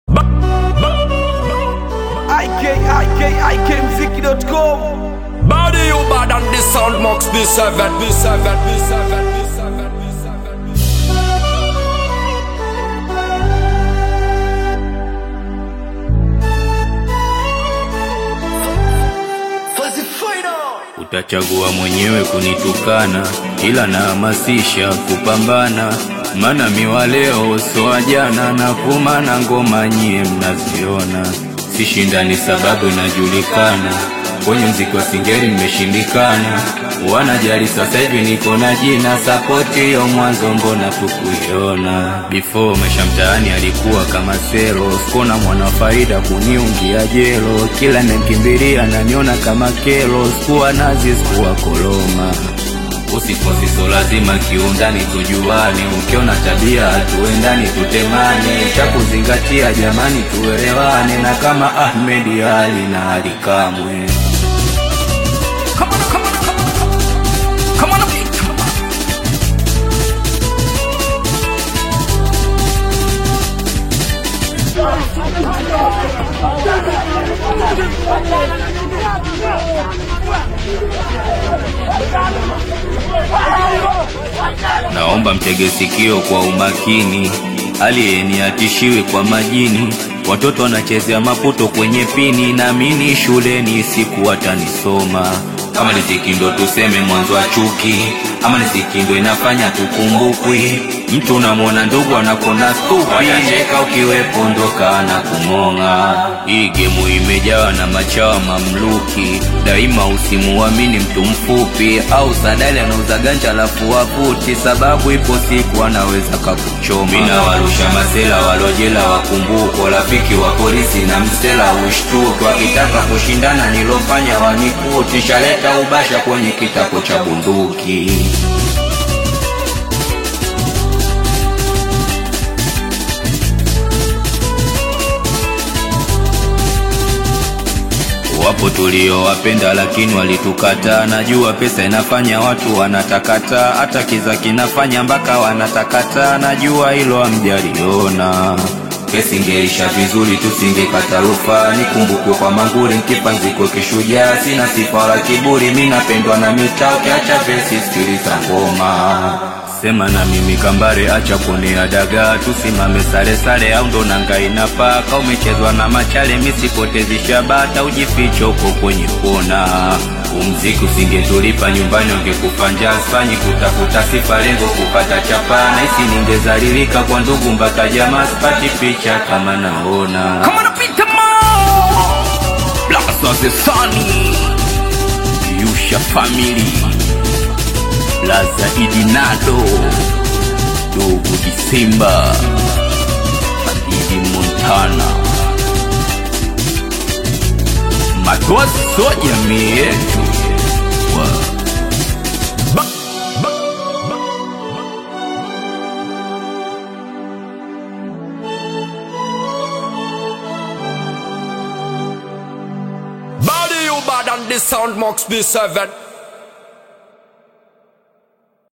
ikikmziki.com Body you bad and the sound max the seven, the seven, the seven, the seven, the seven. Utachagua mwenyewe kunitukana, ila nahamasisha kupambana, maana miwa leo so wa jana, na vuma na ngoma nyie mnaziona, sishindani sababu inajulikana, kwenye mziki wa singeli nimeshindikana, wanajali sasa hivi niko na jina, sapoti hiyo mwanzo mbona tukuiona, before maisha mtaani alikuwa kama sero, sikona mwana wa faida kuniungia jelo, kila nimkimbilia naniona kama kero, sikuwa nazi sikuwa koloma Usifosi so lazima kiundani tujuane, ukiona tabia hatuendani tutemane, cha kuzingatia jamani tuelewane, na kama Ahmed Ali na Ali Kamwe. Come on, come on, come on, come on, come on. Naomba mtege sikio kwa umakini, aliyeni atishiwe kwa majini. Watoto wanachezea maputo kwenye pini, naamini shuleni siku watanisoma. Kama riziki ndo tuseme mwanzo wa chuki, ama riziki ndo inafanya tukumbukwi. Mtu unamwona ndugu anakona stupi, watacheka ukiwepo ndoka na kumong'a. Hii gemu imejawa na machawa mamluki, daima usimuamini mtu mfupi au sadali anauza ganja alafu waputi, sababu ipo siku anaweza kakuchoma. Mina warusha masela walojela wakumbuko, rafiki wa polisi na msela ushtuki, wakitaka kushindana nilofanya wanikuti, shaleta ubasha kwenye kitako cha bunduki. Wapo tuliowapenda lakini walitukataa. Najua pesa inafanya watu wanatakata, hata kiza kinafanya mpaka wanatakata. Najua hilo hamjaliona. Kesi ingeisha vizuri, tusingekata rufaa. Nikumbukwe kwa manguri, nkipanziko kishujaa. Sina sifa wala kiburi, mi napendwa na mitaa. Ukiacha vesi, sikiliza ngoma Sema na mimi kambare, acha kuonea dagaa, tusimame sare sare, au ndo nanga inafaa. Ka umechezwa na machale, misipotezi shabata, ujifiche huko kwenye kona. Umziki usingetulipa nyumbani, ungekufa njaa. Sifanyi kutafuta sifa, lengo kupata chapa. Nahisi ningezalilika kwa ndugu mpaka jamaa, sipati picha kama naona. Come on, Peter Man. Blast of the Sunny Yusha Family Laza Idinado Dogo Disemba Idi Montana Matoa so jamii yetu Wa- Body you bad and the sound max the seven.